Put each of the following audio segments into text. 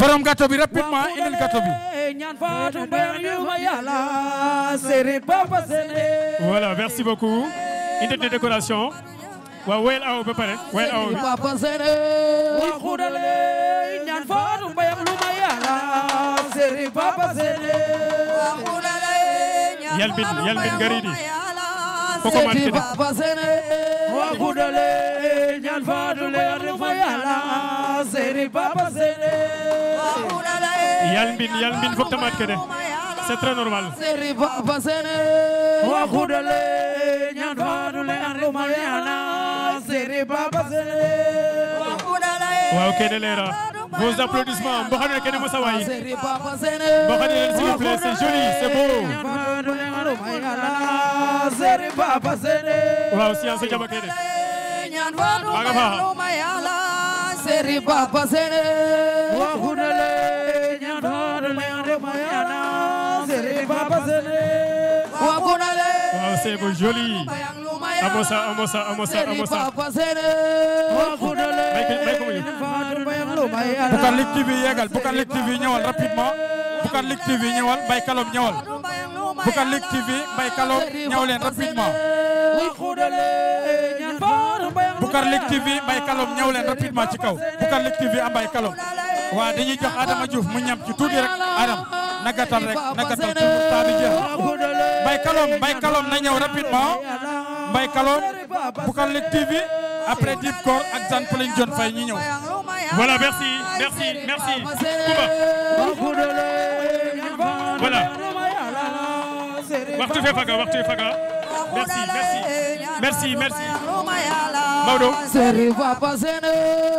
borom gâteau bi rapidement indil gâteau bi ñaan faatu mbay ñu ma yàlla seri papa sene voilà merci beaucoup indi de décoration waaw woyal aw ba pare woyal aw bi papa sene wa xudale ñaan faatu mbay lu ma yàlla seri papa sene yalbin yalbin garidi koko man seri kede papa sene wa xudale ñaan faatu lu ma yàlla seri papa sene yalbin yalbin fok tamat kede c'est très normal seri papa sene wa xudale ñaan faatu lu ma yàlla seri papa sene waaw kene leera vos applaudissements mboxane kene mosa way Seri papa sene mboxane leen s'il vous plaît c'est joli c'est beau Seri papa sene waaw science o jaba kene Maga fa Seri papa sene wa khudale nyan khudale ande mayana Seri papa sene wa khudale waaw c'est beau joli amosa amosa amosa Seri amosa papa sene wa khudale may ko may ko mu ñëw. Boucar Ligue TV yegal Boucar Ligue TV ñëwal rapidement Boucar Ligue TV ñëwal Mbaye Kalom ñëwal Boucar Ligue TV Mbaye Kalom ñëw leen rapidement wa khudale nyan faru bayang Boucar Ligue TV Mbaye Kalom ñëw leen rapidement ci kaw Boucar Ligue TV am Mbaye Kalom waa dañuy jox Adama Diouf mu ñam ci tuuti rek Adam na gàttal rek na gàttal pour temps bi jeex Mbaye Kalom Mbaye Kalom na ñëw rapidement Mbaye Kalom Boucar Ligue TV après Dip Kor ak Zane Pauline John Faye ñi ñëw voilà merci merci merci Kumba voilà waxtu fe faga waxtu fe faga merci merci merci merci Maodo Seri papa sene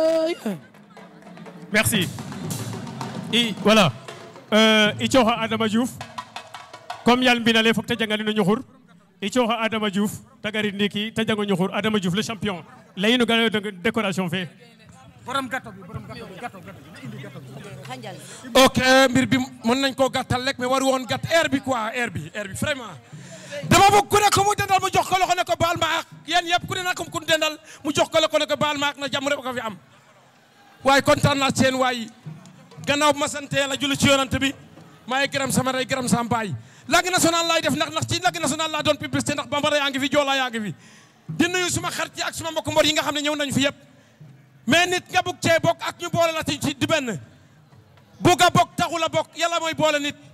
merci i voilà euh, i cooxa Adama Diouf comme yal mbinale fok te jangalino ñuxur i cooxa Adama Diouf te garid ndiki te jango ñuxur Adama Diouf le champion leyino ga décoration fe borom gâteau bi borom gâteau bi gâteau gâteau ok mbir bi mën nañ koo gàttal rek mais waru woon gàtt air bi quoi air bi air bi vraiment dama bëgg ku ne ko mu dendal mu jox ko loxo ne ko baal ma ak yéen yëpp ku ne na ko ku dendal mu jox ko loxo ne ko baal ma ak na jàmm rek ko fi am waaye kontaan naa seen waay gannaaw bu ma sante la julli ci yonante bi maa ngi gërëm sama rey gërëm sama baay langue nationale laay def ndax ndax ci langue nationale laa doon publicité ndax bambara yaa ngi fi joolaa yaa ngi fi di nuyu suma xarit yi ak suma mbokk mbor yi nga xam ne ñëw nañ fi yëpp mais nit nga bugg cee bokk ak ñu boole la ci ci di benn bugg a bokk taxul a bokk yàlla mooy boole nit